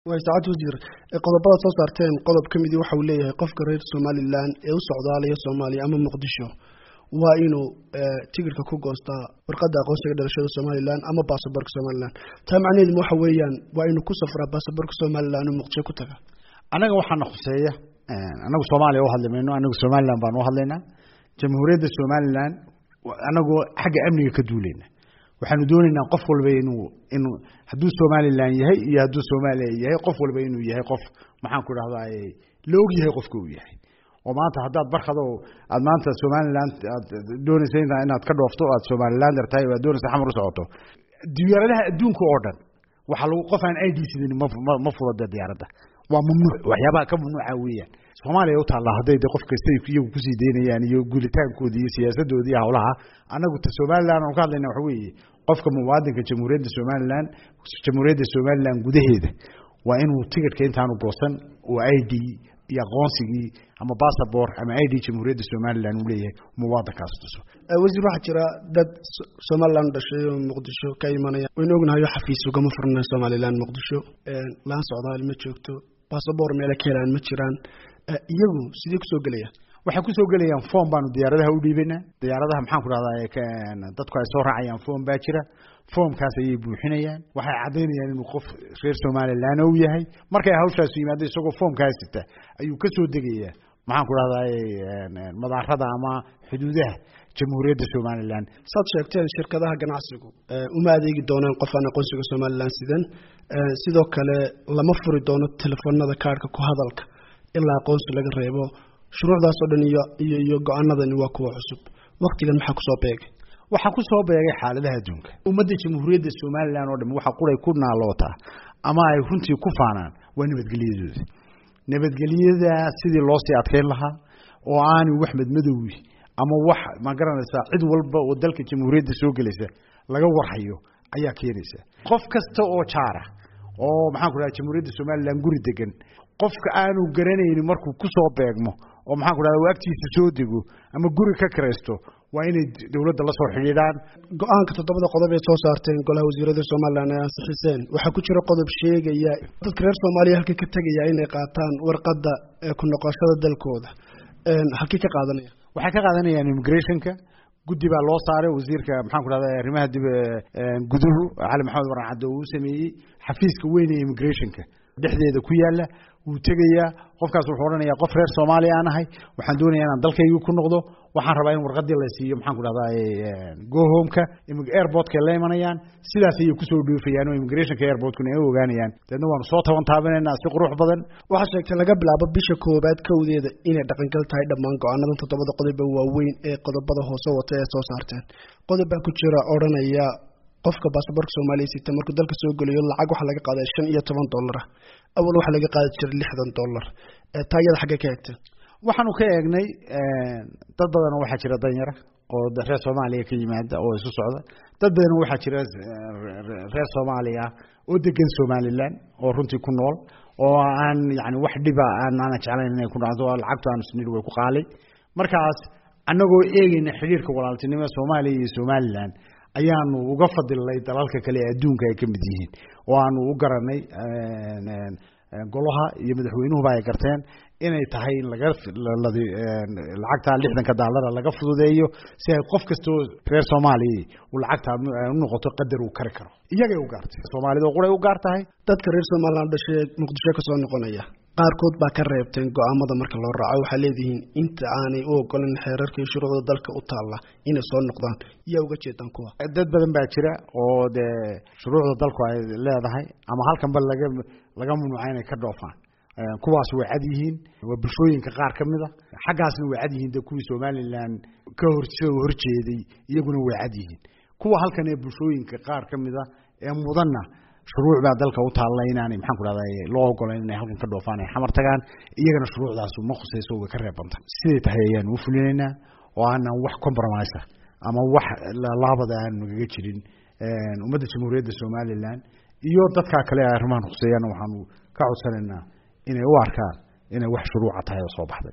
way saacad wasiir qodobada soo saarteen qodob ka midii waxa uu leeyahay qofka reer somalilan ee u socdaalaya soomaaliya ama muqdisho waa inuu tigirka ku goostaa warqadda aqoonsiga dhalashada somalilan ama baasaboorka somalilan taa macnaheedu waxa weeyaan waa inuu ku safraa baasaboorka somalilan oo muqdisho ku taga annaga waxaana khuseeya annagu soomaaliya u hadli mayno annagu somalilan baan u hadlaynaa jamhuuriyadda somalilan annagoo xagga amniga ka duulayna waxaanu doonaynaa qof walba inuu inuu hadduu somalilan yahay iyo hadduu soomaaliya yahay qof walba inuu yahay qof maxaan ku dhahdaa la og yahay qofka uu yahay oo maanta haddaad barkado aad maanta somalilan aad doonaysa inaad ka dhoofto o aad somalilander tahay o aad doonaysa xamar u socoto diyaaradaha adduunka oo dhan waxaa lagu qof aan id sidan ma ma fudada diyaaradda waa mamnuuc waxyaabaha ka mamnuuca weeyaan soomaaliya u taallaa hadday de qof kasta iyagu kusii daynayaan iyo guulitaankooda iyo siyaasadooda iyo hawlaha annagu ta somalilan aan ka hadlayna waxa weeye qofka muwaadinka jamhuuriyadda somalilan jamhuuriyadda somalilan gudaheeda waa inuu tigidhka intaanu goosan oo i d iyo aqoonsigii ama bassabor ama i d jamhuuriyadda somalilan uu leeyahay muwaadinkaas tuso wasiir waxaa jira dad somalilan dhashay oo muqdisho ka imanaya waynu ognahayo xafiis ugama furna somalilan muqdisho laan socdaal ma joogto bassabor meela ka helaan ma jiraan iyagu sidee kusoo gelayaan waxay kusoo gelayaan form baanu diyaaradaha u dhiibaynaa diyaaradaha maxaan ku dhahdaa dadku ay soo raacayaan form baa jira formkaas ayay buuxinayaan waxay caddaynayaan inuu qof reer somalilan uu yahay markay hawshaasu yimaado isagoo formkaas sita ayuu ka soo degayaa maxaan ku dhahdaa madaarada ama xuduudaha jamhuuriyadda somalilan saad sheegteen shirkadaha ganacsigu uma adeegi doonaan qof aan aqoonsiga somalilan sidan sidoo kale lama furi doono telefoonada kaarhka ku hadalka ilaa aqoonsi laga reebo shuruucdaas oo dhan iyo iyo iyo go-aanadani waa kuwa cusub waktigan maxaa kusoo beegay waxaa kusoo beegay xaaladaha adduunka ummadda jamhuuriyadda somalilan oo dham waxa quray ku naalootaa ama ay runtii ku faanaan waa nabadgelyadooda nabadgelyada sidii loo sii adkeyn lahaa oo aanu wax madmadowi ama wax ma garanaysaa cid walba oo dalka jamhuuriyadda soo gelaysa laga warhayo ayaa keenaysa qof kasta oo jaara oo maxaan ku dhaha jamhuuriyadda somalilan guri degan qofka aanu garanaynin markuu kusoo beegmo oo maxaan ku dhahda agtiisa soo dego ama guri ka kiraysto waa inay dowladda la soo xidhiidhaan go-aanka toddobada qodob ee soo saarteen golaha wasiirada somalilan ay ansixiseen waxaa ku jira qodob sheegaya dadka reer soomaaliya halkii ka tegaya inay qaataan warqadda ku noqoshada dalkooda halkii ka qaadanaya waxay ka qaadanayaan immigrationka guddi baa loo saaray wasiirka maxaan ku dhahda arrimaha dib guduhu cali maxamed waran cadde uu sameeyey xafiiska weyn ee immigrationka dhexdeeda ku yaala wuu tegayaa qofkaas wuxuu odhanayaa qof reer soomaaliya aan ahay waxaan doonayaa inaan dalkaygii ku noqdo waxaan rabaa in warqadii la siiyo maxaan ku dhahdaa gohomeka airportkay la imanayaan sidaas ayay kusoo dhoofayaan oo immigrationka airportkuna ay ogaanayaan deedna waanu soo taban taabanaynaa si qurux badan waxaa sheegtay laga bilaabo bisha koowaad kowdeeda inay dhaqangal tahay dhammaan go-aanadan toddobada qodoba waaweyn ee qodobada hoose wata ee soo saarteen qodob baa ku jira odhanaya qofka baasaboorka soomaaliya sita markuu dalka soo gelayo lacag waxaa laga qaaday shan iyo toban dollara awal waxaa laga qaadi jiray lixdan dollar taa iyada xaggee ka eegteen waxaanu ka eegnay dad badan waxaa jira danyara oo reer soomaaliya ka yimaada oo isu socda dad badan waxaa jira reer soomaaliya oo degan somalilan oo runtii ku nool oo aan yani wax dhiba aan aana jeclayn inay ku dhacdo lacagtu aanu snir way ku qaalay markaas annagoo eegayna xidhiirka walaaltinimo soomaaliya iyo somalilan ayaanu uga fadilnay dalalka kale ee adduunka ay ka mid yihiin oo aanu u garanay golaha iyo madaxweynuhuba ay garteen inay tahay in laga lacagta lixdanka daalara laga fududeeyo si ay qof kastoo reer soomaaliya uu lacagta u noqoto qadar uu kari karo iyagay u gaartay soomaalida oo quray u gaar tahay dadka reer somalilan dhashee muqdisho kasoo noqonaya qaarkood baa ka reebteen go-aamada marka loo raaco waxaa leedihiin inta aanay u ogolan xeerarka iyo shuruucda dalka u taalla inay soo noqdaan yaa uga jeedaan kuwa dad badan baa jira oo dee shuruucda dalku ay leedahay ama halkanba laga laga mamnuuca inay ka dhoofaan kuwaas way cad yihiin waa bulshooyinka qaar ka mid a xaggaasna way cad yihiin de kuwii somalilan ka hor horjeeday iyaguna way cad yihiin kuwa halkan ee bulshooyinka qaar ka mid a ee mudanna shuruuc baa dalka u taalla inaanay maxaan ku dhahda loo ogolayn inay halkan ka dhoofaan ay xamar tagaan iyagana shuruucdaas ma khusayso way ka reebanta siday tahay ayaanu u fulinaynaa oo aanan wax compromise ama wax laabada aanu nagaga jirin ummadda jamhuuriyadda somalilan iyo dadkaa kale arrimahan khuseeyana waxaanu ka codsanaynaa inay u arkaan inay wax shuruuca tahay oo soo baxday